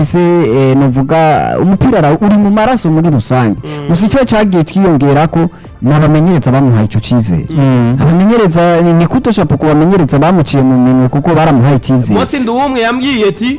se eh, novuga umupira ara- uri mu maraso muri rusange gusa icyo cyagiye twiyongera ko n'abamenyereza bamuhaye icyo cyizere abamenyereza ni- ni kutoshapo ku bamenyereza bamuciye mu minwe kuko baramuhaye icyizere Mose Nduwumwe yambwiye ati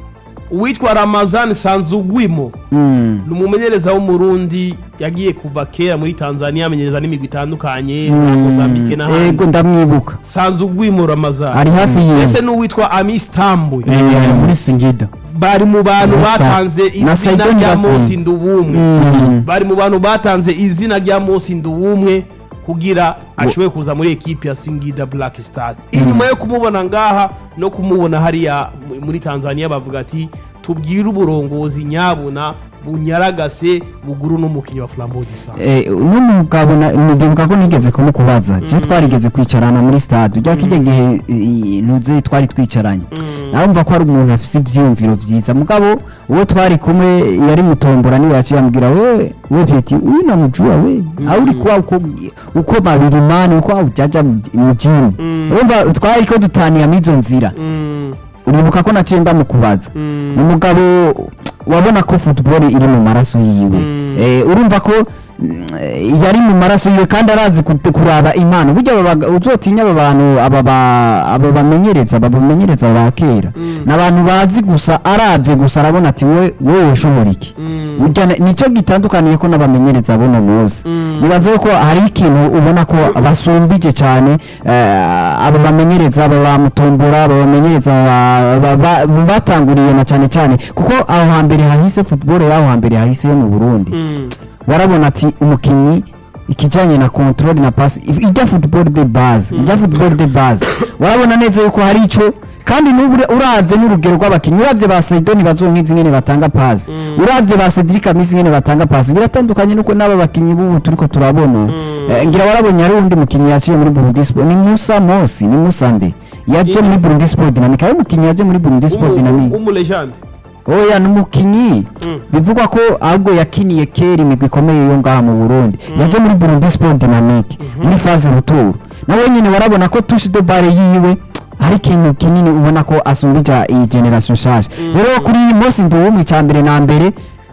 uwitwa Ramazani Sanzugwimo Mm. ni umumenyereza w'umurundi yagiye kuva kera muri Tanzania amenyereza n'imigwi itandukanye za Mozambique ego n'ahandi ndamwibuka Sanzugwimo Ramazani ari hafi yiwe ese n'uwitwa Amis Tambwe Eh, muri singida bari mu bantu Na Sa- batanze na izina Saidon rya Jackson. Mose Nduwumwe Mm. bari mu bantu batanze izina rya Mose Nduwumwe kugira ashobore kuza muri ekipi ya Singida Black Stars inyuma yo kumubona ngaha no kumubona hariya mu- muri Tanzania bavuga ati tubwire uburongozi nyabuna bunyaragase buguru n'umukinnyi wa Flambeau du Centre Eh, uno mugabo na- ndibuka ko nigeze kumukubaza je twarigeze kwicarana muri stade ujya kijya gihe i- ntuze twari twicaranye narumva ko ari umuntu afise ivyiyumviro vyiza mugabo uwo twari kumwe yari mutombora niwe yaciye ambwira we we peti uyu namujua we aho uri kuba uko uko babiri mani uko ujaja mujini urumva twari ko dutaniye mizo nzira Mm, uribuka ko naciye ndamukubaza mm, ni umugabo wabona ko football iri mu maraso yiwe Mm. Eh, urumva ko mm, eh, yari mu maraso yiwe kandi arazi ku- kuraba impano burya aba baga- uzotinya aba bantu aba ba- aba bamenyereza aba bamenyereza ba kera Mm. ni abantu bazi gusa arabye gusa arabona ati we wowe ushobora iki mm, burya ni- nicyo gitandukaniye ko n'abamenyereza buno munsi Mm. nibaze ko hari ikintu ubona ko basumbije cyane eh, aba bamenyereza aba bamutombora aba bamenyereza ba- ba- ba- batanguriye na cyane cyane kuko aho hambere hahise football y'aho hambere hahise yo mu Burundi mm, warabona ati umukinnyi ikijyanye na control na pass if- ijya football de base ijya football de base warabona neza yuko hari icyo kandi n'ubu uravye n'urugero rw'abakinnyi uravye ba Saidoni bazonkizi nyene batanga pass uravye ba Cedric Amisi nyene batanga pass biratandukanye nuko n'aba bakinnyi b'ubu turiko turabona Eh, ngira warabonye hari undi mukinnyi yaciye muri Burundi Sport ni Musa Mosi ni Musa nde yaje muri Burundi Sport Dynamic ari umukinnyi yaje muri Burundi Sport Dynamic umu legende oya ni umukinnyi Mm. bivugwa ko ahubwo yakiniye kera imigwi ikomeye yo ngaha mu burundi yaje muri burundi sport dynamique muri faze ruturu nawe nyine warabona ko touche de balle yiwe hari ikintu kinini ubona ko asumbija iyi generation nshasha rero kuri Mose Nduwumwe cya mbere na mbere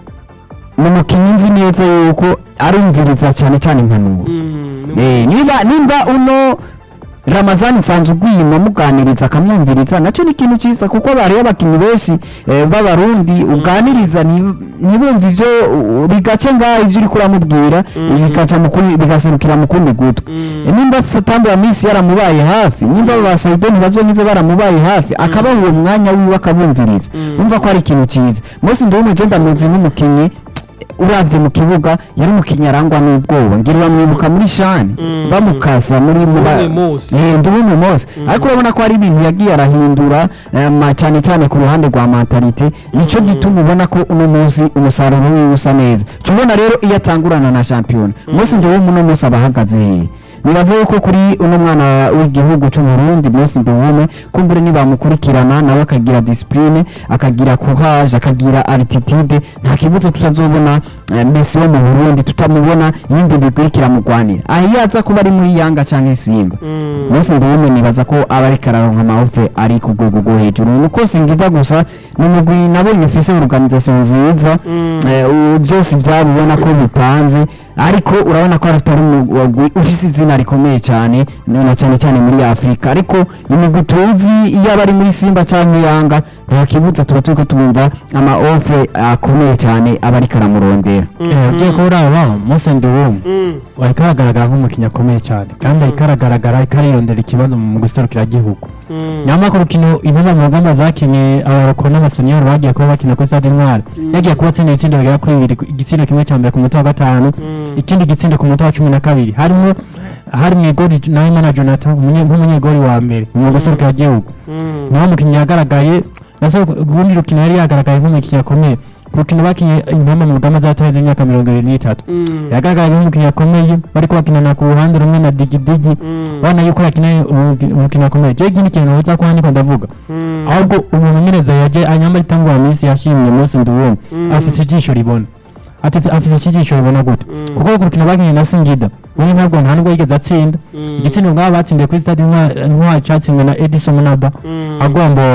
ni umukinnyi nzi neza yuko arumviriza cyane cyane impanuro Eh, niba nimba uno ramazani nsanzwe ugwima muganiriza akamwumviriza nacyo ni ikintu cyiza kuko bariyo abakinnyi benshi eh, b'abarundi uganiriza nti- ntibumve ivyo u- bigace ngaho ivyo uriko uramubwira bigaca mu kundi- bigaserukira mu kundi gutwi Eh, nimba satambu ya misi yaramubaye hafi nimba ba saidoni bazonkize baramubaye hafi akabaha uwo mwanya wiwe akabumviriza umva ko ari ikintu cyiza mose ndiwumwe je ndamuzi nk'umukinnyi uravye mu kibuga yari umukinnyi arangwa n'ubwoba ngira uramwibuka muri shani bamukasa muri Nduwumwe Mose. Eh, Nduwumwe Mose ariko urabona ko hari ibintu yagiye arahindura eh, ma- cyane cyane ku ruhande rwa mentalite nico gituma ubona ko uno munsi umusaruro wiwe usa neza cubona rero iyo atangurana na shampiyona Mose Nduwumwe uno munsi aba ahagaze hehe nibaza yuko kuri uno mwana w'igihugu cy'u Burundi Mose Nduwumwe kumbure nibamukurikirana nawe akagira discipline akagira courage akagira attitude nta kibuza tutazobona eh, Messi wo mu Burundi tutamubona yindi migwi iriko iramugwanira aho iyo aza kuba ari muri Yanga canke Simba Mose Nduwumwe nibaza ko aba ariko araronka amaofe ari ku rwego rwo hejuru nuko singida gusa ni umugwi nabonye ufise organisation nziza eh, u- byose byabo ubona ko bipanze ariko urabona ko atari umugwi ufise izina rikomeye cyane na cyane cyane muri Afurika ariko imigwi tuzi iyo aba ari muri Simba cyangwa Yanga nta kibuza tuba turiko tumva ama offer akomeye cyane aba ariko aramurondera ugiye ko uraba Mose Nduwumwe ariko aragaragara nk'umukinnyi akomeye cyane kandi ariko aragaragara ariko ariyondera ikibazo mu guserukira igihugu nyamara ku rukino intebe mu rugamba zakinye abaroko n'abaseniyori bagiye kuba bakina kuri stade intwari yagiye kuba atsinda ibitsindo bigera kuri bibiri igitsina kimwe cya mbere ku munota wa gatanu ikindi gitsindo ku munota wa cumi na kabiri harimo hari mu igori nawe na jonathan umunye- nk'umunyegori wa mbere mu guserukira igihugu niho umukinnyi yagaragaye nase urundi rukino yari yagaragaye nk'umukinnyi akomeye ku rukino bakinye impamba mu rugamba zataheze imyaka mirongo irindwi n'itatu yagaragaye nk'umukinnyi akomeye bariko bakinana ku ruhande rumwe na digidigi bana yuko yakina umukino akomeye je ikindi kintu uza kuba ndiko ndavuga ahubwo umumenyereza yaje anyamba itangwa minsi yashimye Mose Nduwumwe afise ijisho ribona ati afise ijisho ribona gute kuko ku rukino bakinye na Singida ubu ntabwo nta nubwo yigeze atsinda igitsina ubwabo batsindiye kuri stade Intwari- intwari catsinzwe na Edison Munaba agomba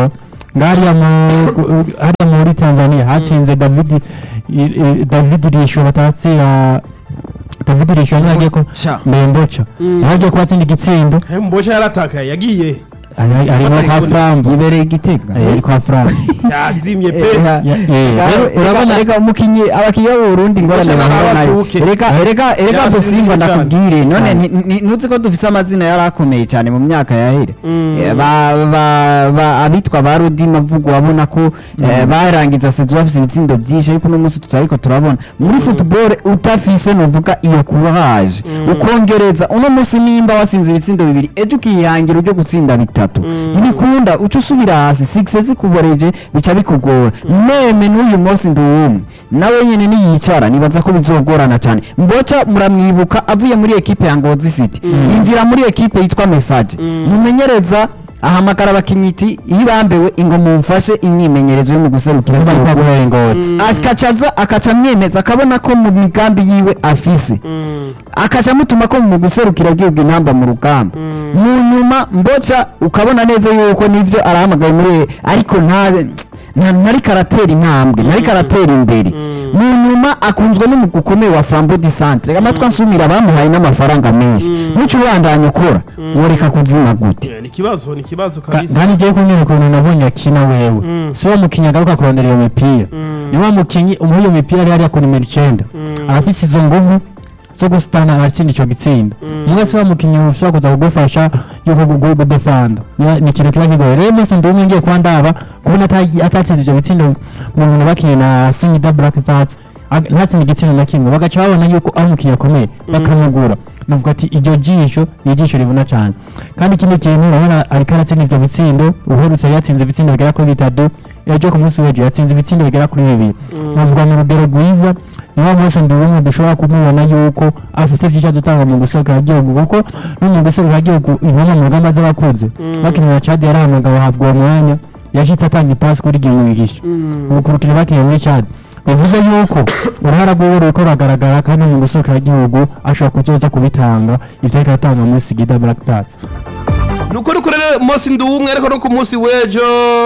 ngariya mu hariya muri Tanzania hatsinze David i- i- David Risho batatsira David Risho nagiye ko Sha. Mbembocha yagiye ko atsinda igitsindo mbosha yaratakaye yagiye ari ari no kwa Frambo yibereye igitega Eh, ari kwa Frambo yazimye pe Eh, Ya- eh, Rero rero urabona reka umukinyi abakinyi b'u Burundi ingorane Guca bahura nayo n'abacuke. reka reka reka Yasinziriye Bosimba cyane. ndakubwire none Cyane. ni- ni- ntuzi ko dufise amazina yari akomeye cyane mu myaka yahera Mm. Eh, ba- ba- ba- abitwa ba Rudima mvugo wabona ko eh, barangiza sezo bafise ibitsindo byinshi ariko uno munsi tutariko turabona muri football utafise novuga iyo courage ukongereza uno munsi nimba wasinze ibitsindo bibiri ejo ukihangira ujyo gutsinda bitatu ntibikunda uca usubira hasi six zikuboreje bica bikugora meme n'uyu munsi nduwumwe nawe nyene niyicara nibaza ko bizogorana cyane mboca muramwibuka avuye muri ekipe ya Ngozi City yinjira muri ekipe yitwa Message mumenyereza ahamagara abakinyi iti iyo bambewe ingo mumfashe imyimenyerezo yo mu guserukira bari kwa igihugu." Buhari Ngozi akacaza akaca amwemeza akabona ko mu migambi yiwe afise akaca amutuma ko mu guserukira igihugu intamba mu rugamba mu nyuma mboca ukabona neza yuko nivyo arahamagaye muri ariko nta nta- ntari karatera intambwe ntari karatera imbere mu nyuma akunzwe n'umugwi ukomeye wa Flambeau du Centre amatwi ansumira bamuhaye n'amafaranga menshi ntuce ubandanya ukora woreka kuzima gute ni ikibazo ni ikibazo Ka- kabisa kandi ngiye kunyereka ukuntu nabonye akina wewe si wa mukinnyi agaruka kurondera iyo mipira ni wa mukinnyi umuha iyo mipira ari hariya ku nimero icyenda arafise izo nguvu zo gusitana aratsinda ico gitsinda muga si wa mukinnyi ushobora kuza kugufasha yuko gu- gudefanda Ni- ni ikintu kiba kigoye rero mose ndi umwe ngiye kuba ndaba kubona ata- atatsinze ivyo bitsindo mu nkino bakinye na singida black stars ag- ntatsinda igitsindo na kimwe bagaca babona yuko ari umukinnyi akomeye bakamugura navuga ati iryo jisho ni ijisho ribona cyane kandi ikindi kintu urabona ariko aratsinda ivyo bitsindo uherutse yatsinze ibitsindo bigera kuri bitatu ejo ku munsi w'ejo yatsinze ibitsindo bigera kuri bibiri navuga mu rugero rwiza niwo munsi ndi umwe dushobora kumubona yuko afise byinshi azotanga mu guserukira igihugu kuko no mu guserukira igihugu intumwa mu rugamba z'abakuze bakinira na Chad yarahamagawe ahabwa uwo mwanya yashitse atanga ipasi kuri Gimugisha ubu ku rukino bakinye muri Chad bivuze yuko uruhara rwiwe ruriko ruragaragara kandi mu guserukira igihugu ashobora kuzoza kubitanga ivyo ariko aratanga muri Sigida Black Stars nuko nuko rero munsi ndi umwe ariko no ku munsi w'ejo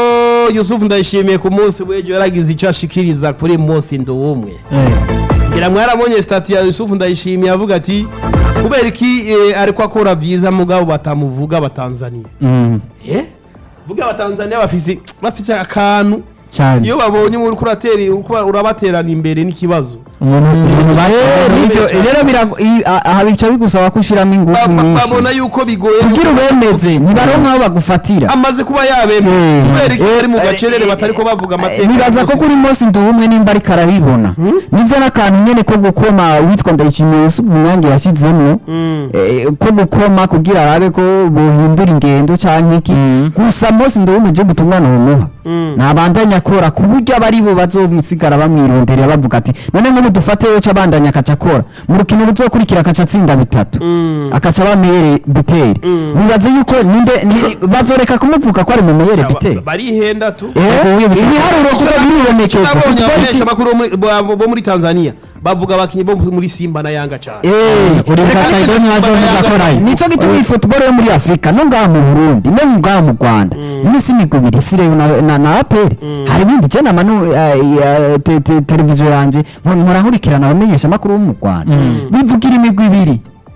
yusufu ndayishimiye ku munsi w'ejo yaragize icyo ashikiriza kuri munsi ndi umwe eh ngira mwarabonye stati ya yusufu ndayishimiye avuga ati kubera iki eh, ariko akora byiza mugabo batamuvuga abatanzaniya mm eh vuga abatanzaniya bafise bafise akantu cyane iyo babonye muri kurateri urabaterana imbere n'ikibazo umuntu ibintu Eh, ivyo- cyane. rero birago- i- a- aha bica bigusaba ko ushiramo ingufu Ba- ba- nyinshi babona yuko bigoye kugira ubemeze ntibaronka aho bagufatira amaze kuba yabemye Eh, kubera iki eh, bari mu eh, gacerere eh, batariko bavuga amateka nibaza ko kuri munsi ndi umwe nimba ariko arabibona nivyo n'akantu nyene ko gukoma witwa ndayishimiye Yusufu Munyange yashizemwo eh, ko gukoma kugira arabe ko bohindura ingendo canke iki Mm. gusa munsi ndi umwe je butumwa nomuha nabandanya akora ku buryo abari bo bazomusigara bamwironderera bavuga ati none nk'ubu dufate yoca abandanya akaca akora mu rukino ruzokurikira akaca atsinda bitatu akaca bameyere biteri nibaze yuko ninde ni- bazoreka kumuvuga ko ari mu meyere biteri barihenda tu Eh, ibiharuro kuko biribonekeza nabonye Kuko iki- abamenyesha makuru bo muri- bo- bo muri tanzania bavuga abakinnyi bo muri simba na yanga cyane Eh, uri reka Kasaido nicyo niwe gituma- azoza akorayo. nicyo gituma iyi football yo muri afurika no ngaha mu burundi no ngaha mu rwanda n'imisi imigwi ibiri isireyo na- na na aperi hari ibindi je nama nu- eh, eh, te- te- televiziyo yanje nkora nkora nkurikirana abamenyesha amakuru bo mu rwanda bivugira imigwi ibiri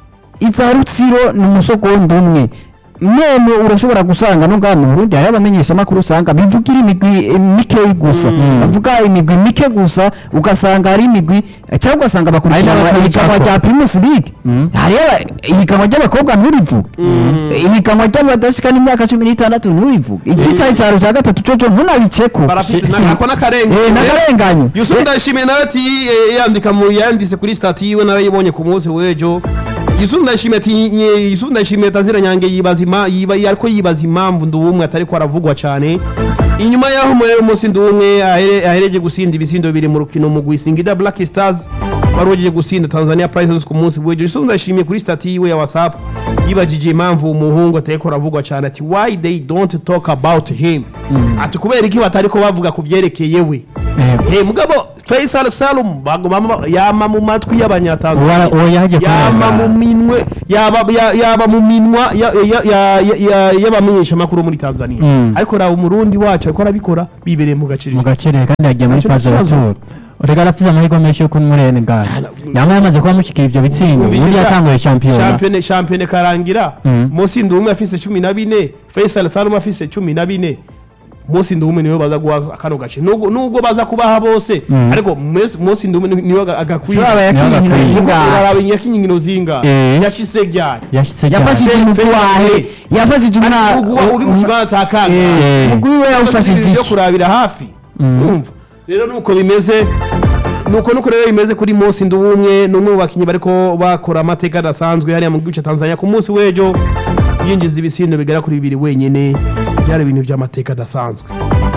iza rutsiro ni umusogondo umwe none urashobora gusanga no ngaha mu burundi hariho abamenyesha amakuru usanga bivugira imigwi eh, mikeyi gusa bavuga imigwi mike gusa ugasanga hari imigwi eh, cyangwa ugasanga bakurikirana n'abakunzi ihiganwa bako. rya primus league Mm. hariyo aba- ihiganwa ry'abakobwa nturivuge ihiganwa ry'abadashika n'imyaka cumi n'itandatu nturivuge igicaye cyaro cya gatatu coco ntunabiceko barafise na- ako n'akarenga Eh, n'akarenganyo yusufu ndayishimiye nawe ati eh, yandika mu yanditse kuri stati yiwe nawe yibonye ku munsi w'ejo yusufu ndayishimiye ati nye- yusufu ndayishimiye tazira nyange yibaza ima yiba ariko yibaza impamvu ndi umwe atari ko aravugwa cyane inyuma y'aho muri umunsi ndi umwe ahere- ahereje gusinda ibisindo bibiri mu rukino mu Singida Black Stars wari ugiye gusinda Tanzania Princess ku munsi w'ejo Isuzu ndashimiye kuri stati yiwe ya WhatsApp yibajije impamvu umuhungu atariko aravugwa cyane ati why they don't talk about him ati kubera iki batariko bavuga ku vyerekeye we Yego. Eh mugabo Faisal Salum bagoma yama mu matwi y'abanyatanzania Uwo- uwo yaje yama kurengana. mu minwe yaba ya- yaba mu minwa ya- ya- ya- ya- ya- y'abamenyesha makuru muri Tanzania Mm. ariko raba umurundi wacu ariko arabikora bibereye mu gaciro mu gaciro kandi yagiye muri Ntacyo faze kibazo. ratsuru urega arafite amahirwe menshi yo kumurene ngana yaba yamaze kuba mushyikira ibyo bitsindo ubundi yatanguye shampiyona shampiyona shampiyona karangira Mm. Mosi Ndumwe afise cumi na bine Faisal Salum afise cumi na bine Mosi Ndumwe niwe baza guha kano gace nubwo nubwo baza kubaha bose Mm. ariko Mes- Mosi Ndumwe ni- niwe aga- agakwiye turaba yakinye Niyo inkino agakwiye. zingahe uraba yakinye inkino zinga Eh. yashise ryari yashyize yafashije Fe- umugwi wahe Fe- yafashije umwana Uguwa uri mu kibanza cya kanga Eh. umugwi we yawufashije yo iki kurabira hafi Mm. urumva rero nuko bimeze nuko nuko rero bimeze kuri Mosi Ndumwe n'umwe mu bakinyi bariko bakora amateka adasanzwe hariya mu gihugu cya Tanzania ku munsi w'ejo yinjiza ibisindo bigera kuri bibiri wenyene byari ibintu by'amateka adasanzwe